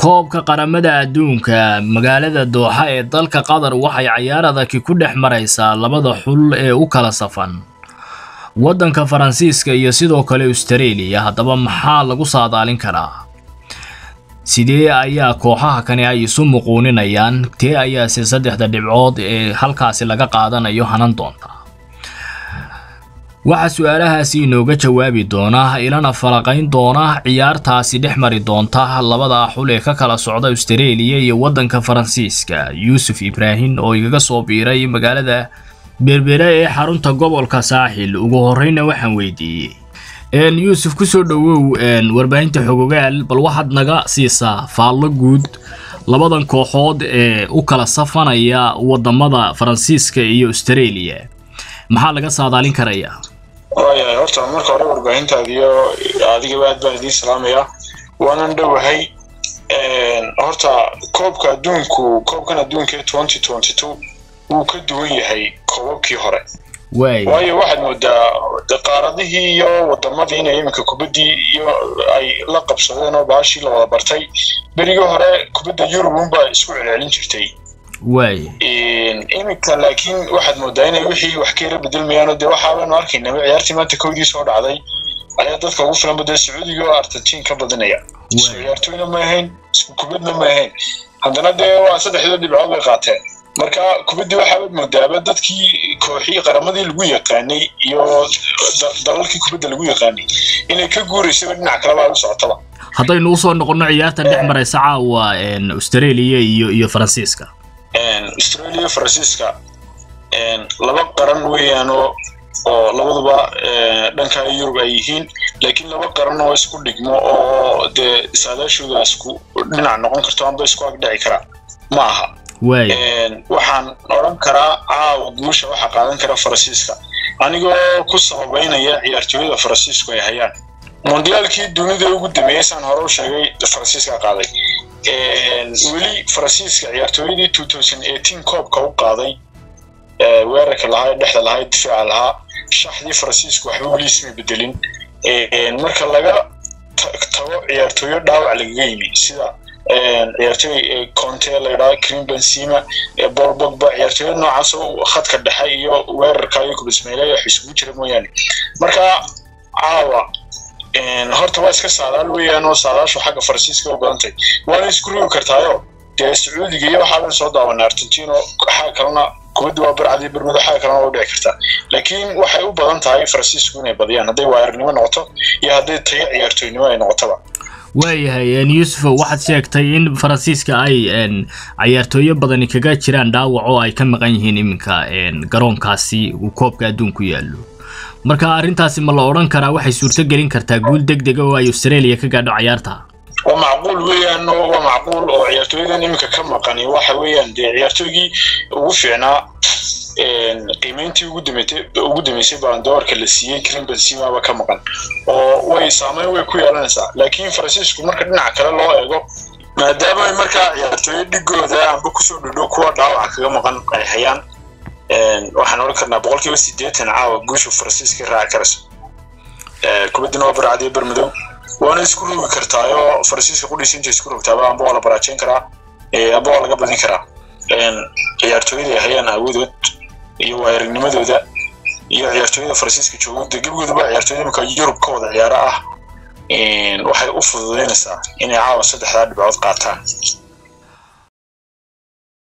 koobka qaramada adduunka magaalada dooxa ee dalka qatar waxay cayaar adagi ku dhex maraysaa labada xul ee u kala safan waddanka faransiiska iyo sidoo kale austareeliya haddaba maxaa lagu saadaalin karaa sidee ayaa kooxaha kani ay isu muquuninayaan tee ayaase saddexda dhibcood ee halkaasi laga qaadanayo hanan doonta waxaa su-aalahaasi inooga jawaabi doona ilana falaqayn doona ciyaartaasi dhex mari doonta labada xul ee ka kala socda austareeliya iyo waddanka faransiiska yuusuf ibraahim oo igaga soo biiray magaalada berbere ee xarunta gobolka saaxil ugu horreyna waxaan weydiiyey yuusuf kusoo dhowow warbaahinta xogogaal bal waxaad naga siisaa faallo guud labadan kooxood ee u kala safanaya wadamada faransiiska iyo austareeliya maxaa laga saadaalin karayaa waayahay horta marka hore warbaahintaadiyo adigaba aad baan idiin salaamaya waanan dhowahay horta koobka adduunku koobkan adduunka twenty twenty two wuu ka duwan yahay koobabkii hore waayo waxaad moodaa qaaradihii iyo wadamadii inay iminka kubaddii iyo ay la qabsadeen oo baashii la wada bartay berigii hore kubadda yurub unbaa isku celcelin jirtay iminka laakiin waxaad moodaa inay wixii wax ka yara bedelmayaanoo dee waxaabaanu arkaynaba ciyaartii maanta kowdii soo dhacday ayaa dadka ugu filanba dee sacuudiga oo argentiin ka badinaya isku ciyaartooyna ma ahayn isku kubadna ma ahayn haddana dee waa saddexdoo dhibcood bay qaateen marka kubaddii waxaabaad moodaaba dadkii kooxii qaramadii lagu yaqaanay iyo dalalkii kubadda lagu yaqaanay inay ka guuraysaba dhinac kaleba u socotaba haddaynu usoo noqonno ciyaartan dhex maraysa caawa australia iyo iyo faransiiska australia faransiiska laba qaran weeyaanoo oo labaduba dhanka yurub ay yihiin laakiin laba qaran oo isku dhigmo oo dee saadaashooda isku dhinac noqon karto amba isku agdhici karaa ma aha waxaan odran karaa caawa guusha waxaa qaadan kara faransiiska anigoo ku sababeynaya ciyaartooyada faransiisku ay hayaan mondiyaalkii dunida ugu dameeyey saan hore u sheegay faransiiska qaaday weli faransiiska ciyaartooyadii two thousand eighteen koobka u qaaday weerarka lahaa ee dhexda lahaa ee difaaca lahaa shaxdii faransiisku waxba weli isma bedelin marka laga tago ciyaartooyo dhaawac lagaga yimi sida ciyaartooy conte la yidhaha cream benzema paul bogba ciyaartooyada noocaas oo khadka dhexe iyo weerarka iyo kubismeyle wax isugu jira mooyaane marka caawa horta waa iska saadaal weeyaan oo saadaashu xagga faransiiska u badantay waana isku rogi kartaayo dee sacuudiga iyo waxaaban soo daawana argentino xaga kalena kubadda waa barcadii bermudo xaga kalena waa u dhici kartaa laakiin waxay u badan tahay faransiisku inay badiyaan hadday waayarinimo noqoto iyo hadday tayo ciyaartooynimo ay noqotaba waayahay yuusuf waxaad sheegtay in faransiiska ay cayaartooyo badani kaga jiraan dhaawac oo ay ka maqan yihiin iminka garoonkaasi uu koobka adduunku yaallo marka arrintaasi ma la odhan karaa waxay suurto gelin kartaa guul deg dega oo ay australia ka gaadho cayaarta waa macquul weeyaan waa macquul oo ciyaartooyadan iminka ka maqani waxa weeyaan dee ciyaartooygii ugu fiicnaa qiimeyntii ugu dameysay ugu dameysay baandoorka la siiyey karim benzemaba ka maqan oo way saameyn way ku yeelanaysaa laakiin faransiisku marka dhinaca kale loo eego maadaama markaa ciyaartooyo dhigooda amba kusoo dhodhow kuwa dhaawaca kaga maqan ay hayaan waxaan odhan karnaa boqolkiiba siddeetan caawa guusha faransiiska raaci karayso kubaddina waa barcadiyo bermadow waana isku rogi kartaayoo faransiiska qudhiisa inta isku rogtaaba amba waa la baraajeyn karaa amba waa laga badin karaa ciyaartooyada ay hayaan awoodood iyo waayaragnimadooda iyo ciyaartooyada faransiiska joogooda gebigooduba ciyaartooyada imika yurub ka wada ciyaaro ah waxay u fududeynaysaa inay caawa saddexdaa dhibcood qaataan